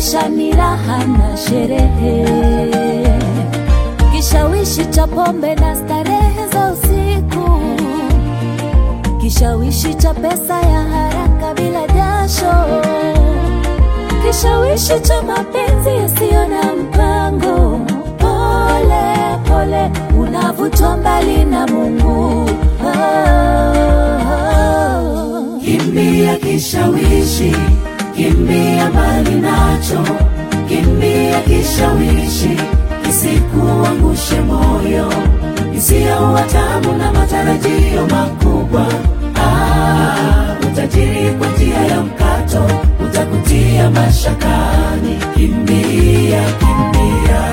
maisha ni raha na sherehe, kishawishi cha pombe na starehe za usiku, kishawishi cha pesa ya haraka bila jasho, kishawishi cha mapenzi yasiyo na mpango. Pole pole unavutwa mbali na Mungu. Oh, oh. Kimbia kishawishi, kimbia mbali nacho, kimbia kishawishi, kisikuangushe moyo, isiyo tamu na matarajio makubwa. Ah, utajiri kwa njia ya mkato utakutia mashakani. Kimbia, kimbia,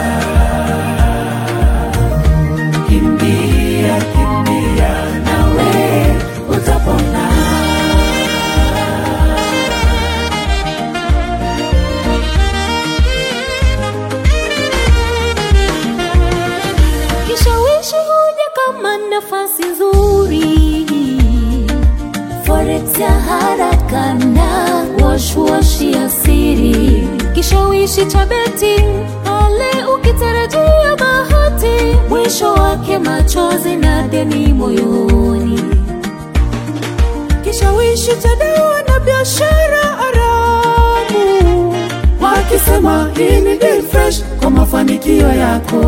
kimbia, kimbia, nawe utapona. Kishawishi huja kama nafasi nzuri, forex ya haraka na wash wash ya siri, kishawishi cha betting pale ukitarajia bahati, mwisho wake machozi na deni moyoni. kishawishi cha dawa na biashara haramu, wakisema hii ni deal fresh kwa mafanikio yako,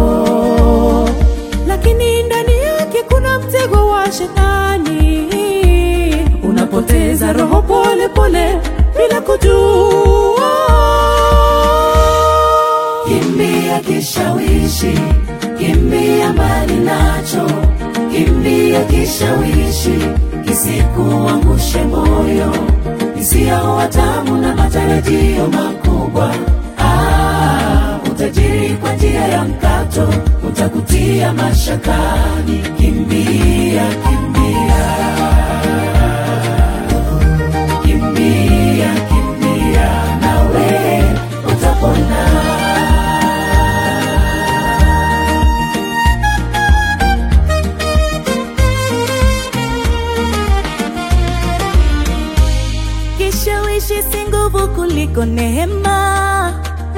lakini ndani yake kuna mtego wa shetani. Unapoteza roho pole pole bila kujua. Kimbia kishawishi, kimbia mbali nacho, kimbia kishawishi, kisikuangushe moyo, isiyo tamu na matarajio makubwa. Ah, utajiri kwa njia ya mkato utakutia mashakani. Kimbia, kimbia, kimbia, kimbia, nawe utapona. Kishawishi si nguvu kuliko neema.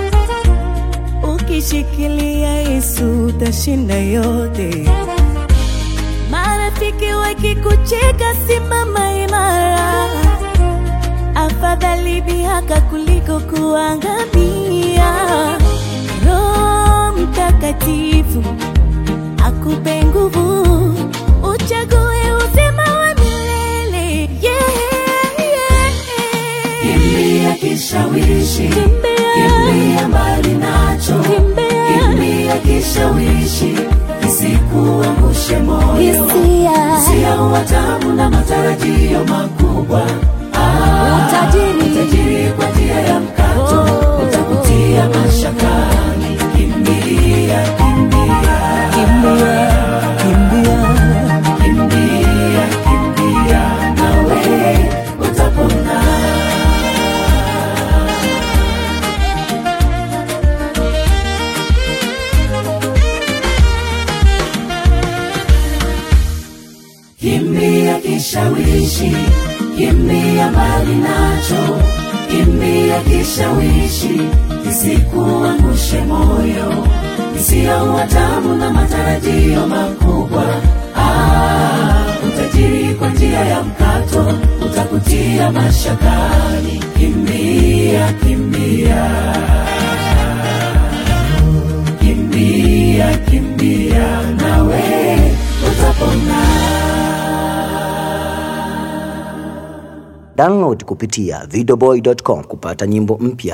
Ukishikilia Yesu utashinda yote. Marafiki wakikucheka, simama imara. Afadhali dhihaka kuliko kuangamia. Roho Mtakatifu akupe nguvu, uchague uzima wa milele. Yeah, yeah. Kimbia kishawishi, Kimbia. kimbia mbali nacho, Kimbia. kimbia kishawishi, kisikuangushe moyo, Hisia. hisia tamu na matarajio makubwa. Ah, Utajiri. utajiri kwa njia ya mkato Oh. utakutia mashakani. Kimbia, kimbia, Kimbia, kimbia. kimbia, kimbia, nawe utapona. Kimbia kishawishi, kimbia mbali nacho, kimbia kishawishi, kisikuangushe moyo, isiyo tamu na matarajio makubwa. Ah, utajiri kwa njia ya mkato utakutia mashakani. Kimbia, kimbia, kimbia, kimbia, nawe utapona. Download kupitia videoboy.com kupata nyimbo mpya.